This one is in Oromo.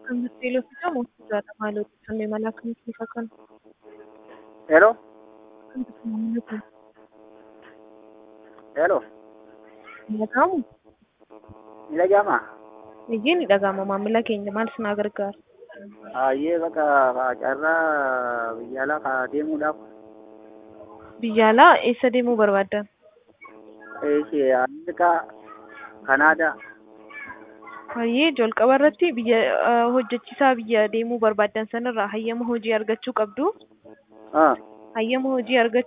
kan Teeloo fi Jamoo Jaadha maaloo kannee malaa kan keessa kan Hello? kan maamila kun Hello? dhaga'amu Ni dhaga'amaa? eeyyee ni dhaga'ama maamila keenya maal sinaa gargaara Hayyee bakka carraa biyya alaa kaa deemuudhaaf biyya alaa eessa deemuu barbaaddan ishee Ameerikaa, Kanaadaa. Hayyee jalqaba irratti biyya eh, hojjechiisaa biyya deemuu barbaaddan sanarraa hayyama hojii argachuu qabdu. Ah, Hayyama hojii argachuu